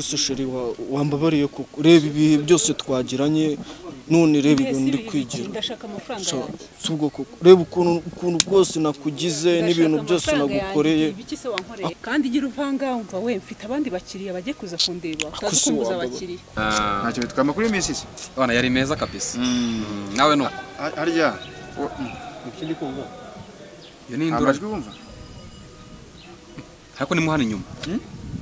se sheri wa- wambabariye kuko reba ibihe byose twagiranye none reba ibintu ndi kwigira ndashaka amafaranga So, yanjye si ubwo koko reba ukuntu ukuntu bwose nakugize n'ibintu Ndashaka byose amafaranga nagukoreye yanjye, ibiki se wankoreye kandi igira uvanga wumva we mfite abandi bakiriya bagiye kuza kundeba utazi se kumbuza wambabariye. abakiriya Ah, ntacyo bitwama kuri iyi minsi se bana yari meza kabisa Mm, nawe nuko Ha- harya wo- iyo ni nta indura majwi wumva ariko nimuhana inyuma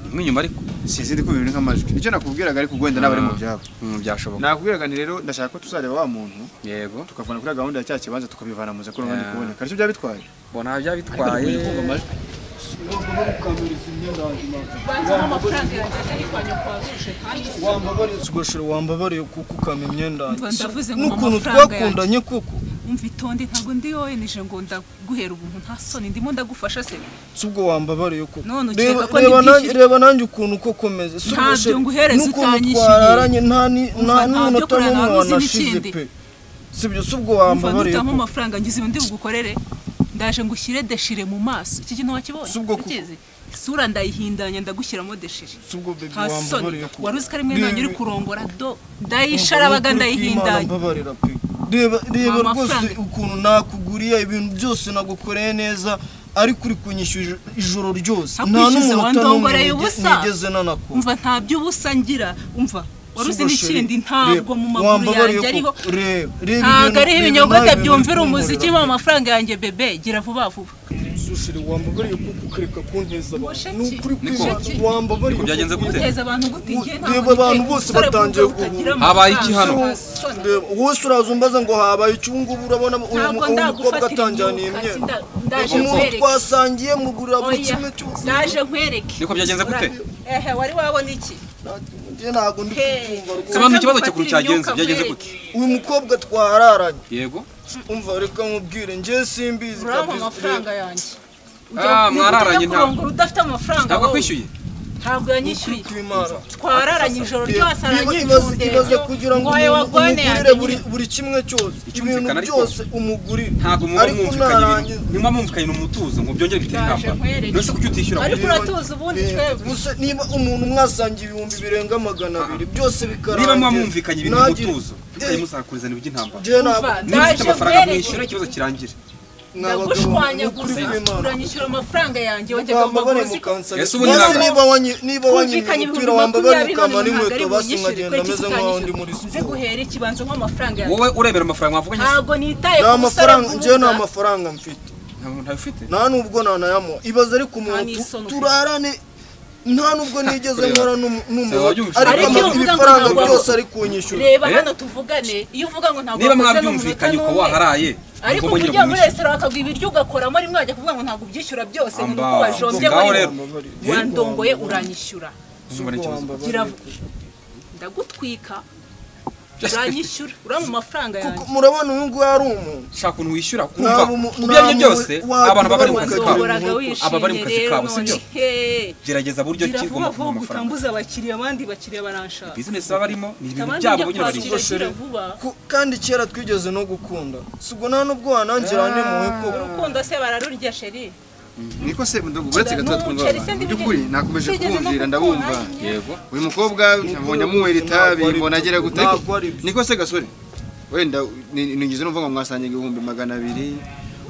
nimwe inyuma ariko sinzi ndi kumva ibintu nk'amajwi icyo nakubwiraga ariko wenda naba ari mu byabo Mm, byashoboka nakubwiraga ni rero ndashaka ko tuzareba wa muntu yego tukavana kuri gahunda ya cya kibanza tukabivana mu zakuru kandi Ah. kuboneka aricyo byaba bitwaye bona byabitwaye banzamo amafaranga yanjye ari kwa nyakwazuje kandi si tugashira wambabariye kuko ukama imyenda yanjye. Umva, ndavuze ngo n'ukuntu amafaranga twakundanye kuko umva itonde ntabwo ndi wowe nije ngo ndaguhera ubuntu nta soni ndimo ndagufasha se si ubwo wambabariye kuko None ukeka reba ko reba ndi nanjye- bwishyu? reba nanjye ukuntu uko komeze Ntabyo nguhereza utanyishyuye. twararanye nta ni- Umva, nta ntabyo n'umunota kurara, n'umwe waba uzi wanashize n'ikindi. pe si ibyo si ubwo umva wambabariye ntutamo kuko amafaranga ngize undi bugukorere ndaje ngo ushyire deshire mu maso iki kintu wakibonye Si ubwo kuko. Ukizi? isura ndayihindanya ndagushyiramo deshire si ubwo baby nta soni wambabariye kuko wari uzi ko ari mwe nanjye uri kurongora do Umva, ndayisharabaga ni ukuri kw'Imana ndayihindanya mbabarira pe reba reba Nta rwose mafaranga. ukuntu nakuguriye ibintu byose nagukoreye neza ariko uri kunyishyura ijoro ryose nta Nakwishyuze, n'umunota n'umwe wandongoreye nige- ubusa. nigeze nanakora umva nta by'ubusa ngira umva wari uzi Sugo sheri, n'ikindi ntabwo reba, mu maguru wambabariye yanjye ariho kuko- reba, reba ntabwo ibintu- ariho reba ibinyogote nawe ibintu byumvira uri umuziki kunkorera. mu mafaranga yanjye bebe gira vuba vuba Sushiri wambabariye kuko ukareka kunteza abantu Mushiki, ni ukuri Niko, kw'Imana wambabariye niko byagenze kuko- gute? uteza abantu gute Ubu- ngiye reba ntabwo abantu ngiye bose gusore batangiye kumva guhunga. utagira amafaranga. Habaye igihano. Nta soni. Reba, wose uraza umbaza ngo habaye iki ubu ngubu urabona uyu mu- ntabwo uyu mukobwa ndagufatira atanjaniye imyuka imyenda sinda- ndaje umuntu nkwereke twasangiye mugurira buri Oya, kimwe cyose ndaje nkwereke Niko byagenze gute? ehe wari wabona iki Njye ntabwo ndi Hey. kubyumva rwose. Samantha, ikibazo Nza cy'ukuri ngufatire cyagenze, imyuka byagenze nkwereke. gute? uyu mukobwa twararanye yego umva reka nkubwire njye simbizi urampa kabisa. amafaranga yanjye Ah, mwararanye nta- ntabwo udafite amafaranga ntabwo wowe. akwishyuye ntabwo yanyishyuye Kwimana. twararanye ijoro ryose Ibaze- ibaze aranyicundebyo kugira ngo ngo wowe umuntu wagone umugurire buri, buri kimwe cyose ibintu Icyumvikana ariko. byose umugurire ntabwo muba ariko mwumvikanye narangiza ibintu ntimuba mwumvikanye mu mutuzo ngo byongere bitere Ndaje intambara nkwereke. mbese kuki utishyura ariko ngo- uratuza ubundi twebwe Gusa niba umuntu mwasangiye ibihumbi birenga magana abiri byose bikarangira niba muba mwumvikanye ibintu mu ntagire- mutuzo ntukajye musakurizana iby'intambara Njye ntabwo- Umva, niba ufite Ndaje amafaranga nkwereke. mwishyura ikibazo kirangire ni abagabo ndagushwanyaguza ukuri kw'Imana. uranyishyura amafaranga yanjye wajyaga wambabare umbabura uzi- mukansabira Ese ubu ni Basi nabwo. niba wanyi niba kumvikana wanyimye ibihumbi umupira wambabare makumyabiri none mukambara ntabwo n'inkweto ari basi bunyishyure nkagenda kubera iki meze nk'aho ndi muri utanyishyura nze siporo guhera ikibanza nk'amafaranga yanjye wowe urebera amafaranga wavuganye se? ntabwo nitaye nta ku musore mafaranga njyewe nta mvuga. mafaranga mfite Nta- ntayo ufite nta nubwo nanayamuha ibaze ariko umuntu Nta n'isoni tu- ufite. turarane nta nubwo nigeze kureba. nkora n'umu- Seba, n'umuntu wabyumvise. ariko Ariko ama- iyo uvuga ngo ibifaranga ntabwo- byose ari kunyishyura reba Eh? hano tuvugane iyo uvuga ngo ntabwo niba wakoze n'umunota mwarabyumvikanye uko n'umwe. waharaye ariko ntugomba nyine kujya muri kumwishyura resitora bakaguha ibiryo ugakoramo rimwe wajya kuvuga ngo ntabwo ubyishyura byose ngo ni uko Amba, wajombye ngaho muri rero. wandongoye uranyishyura Nzumva n'ikibazo. gira ndagutwika uranyishyura urama amafaranga kuko yanjye murabona uyu nguyu ari umuntu shaka ukuntu wishyura kumva Nta bumu- kubyo aribyo nta byose bumu- wa- abantu baba bari mu kazi wandongoye. kabo wandongoraga aba bari mu wishimye kazi rero kabo, si none byo? he gerageza buryo gira ki vuba ugomba kubona vuba amafaranga utambuze abakiriya abandi bakiriya baranshaka bizinesi baba barimo ni ibintu abandi byabo njya bonyine barimo kwakira gira vuba Ku- kandi kera twigeze no gukunda si ubwo nta nubwo wanangira n'impuhwe koko urukundo se bararurya sheri niko se ndumva uretse gato twumva N'umuceri se abantu. mu ndibugire. by'ukuri nakomeje Sinigeze no kubumvira gukunda. ndabumva yego uyu mukobwa nabonye amunywera itabi mbona agera gute ariko Ntabwo ari byo. niko se gasore wenda ni- nigeze numva ngo mwasangira ibihumbi magana abiri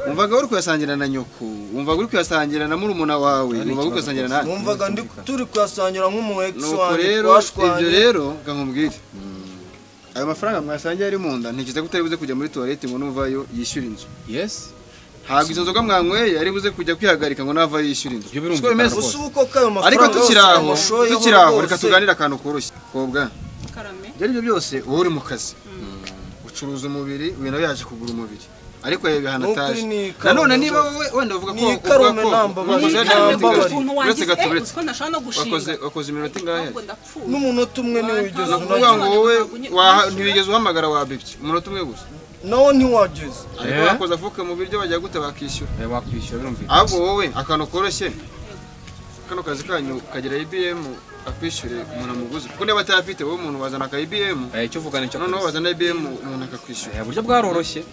wumvaga uri kuyasangira na nyoko wumvaga uri kuyasangira na murumuna wawe wumvaga uri kuyasangira na numvaga ndi turi kuyasangira nk'umu ex nuko wanjye rero ibyo twashwanye rero ga nkubwire ayo mafaranga mwasangiye ari mu nda ntekereza ko utari buze kujya muri tuwarete ngo nuvayo yishyure inzu yesi ntabwo izo nzoga mwanyweye ari buze kujya kwihagarika ngo navayo yishyure inzu Ibyo birumvikana Siko bimeze? rwose. gusa ubu koko ayo mafaranga ariko tukiri yose aho amushoyeho tukiri aho reka rwose. tuganire akantu koroshye kobwa karame ibyo ari byo byose wowe uri mu kazi ucuruza umubiri uyu nawe yaje kugura umubiri ariko yaba Nukuri ihanatage ni karume nanone niba rwose. wowe wenda uvuga ko Ni uvuga karume ko namba- wakoze ni iminota karume ingahe? namba- ukuntu uretse wangize gato eh uretse utwo nashobora no gushinga wakoze wakoze iminota ingahe ntabwo ndapfuye n'umunota umwe ntiwigeze Ntabwo Kuvuga ngo unagira wowe Ntabwo waha- nyine- ntiwigeze uhamagara wabibye umunota umwe gusa nawo ntiwageze ariko Eh? bakoze afuka mu biryo bajya gute bakishyura wakwishyura birumvikana ahubwo wowe akantu koroshye kano kazi kanyu kagira ibm akwishyure umuntu amuguzi kuko niba atayafite wowe umuntu wazana aka ibm Eh, icyo uvuga nicyo noneho kuzi. wazana ibm umuntu akakwishyura Eh, uburyo bwaroroshye